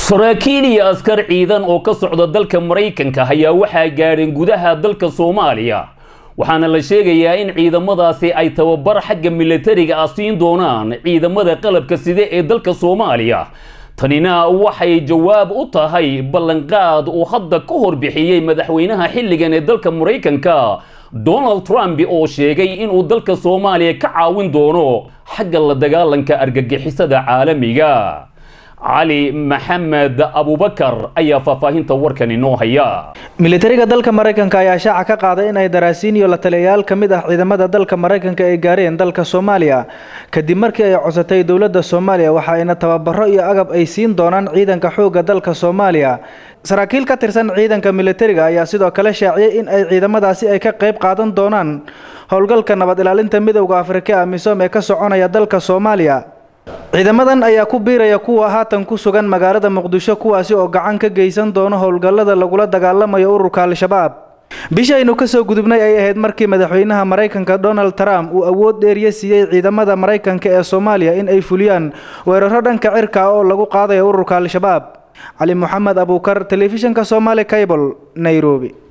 saraakiil iyo askar ciidan oo ka socda dalka maraykanka ayaa waxaa gaadheen gudaha dalka soomaaliya waxaana la sheegayaa in ciidamadaasi ay tababar xagga milatariga ah siin doonaan ciidamada qalabka side ee dalka soomaaliya tanina waxay jawaab u tahay ballanqaad uu hadda ka hor bixiyey madaxweynaha xilligan ee dalka maraykanka donald trump oo sheegay inuu dalka soomaaliya ka caawin doono xagga la dagaalanka argagixisada caalamiga cali maxamed abubakar ayaa faahfaahinta warkan inoo haya militariga dalka maraykanka ayaa shaaca ka qaaday inay daraasiin iyo la taliyayaal ka mid ah ciidamada dalka maraykanka ay gaareen dalka soomaaliya kadib markii ay codsatay dowladda soomaaliya waxa ayna tababaro iyo agab ay siin doonaan ciidanka xoogga dalka soomaaliya saraakiil ka tirsan ciidanka militariga ayaa sidoo kale shaaciyey in ay ciidamadaasi ay ka qayb qaadan doonaan howlgalka nabad ilaalinta midowda afrika amisom ee ka soconaya dalka soomaaliya ciidamadan ayaa ku biiraya kuwa haatan ku sugan magaalada muqdisho kuwaasi oo gacan ka geysan doono howlgallada lagula dagaalamayo ururka al-shabaab bishaynu kasoo gudubnay ay ahayd markii madaxweynaha maraykanka donald trump uu awood dheeriye siiyey ciidamada maraykanka ee soomaaliya in ay fuliyaan weeraro dhanka cirka oo lagu qaadayo ururka al-shabaab cali moxamed abuukar telefishinka somaali cable nairobi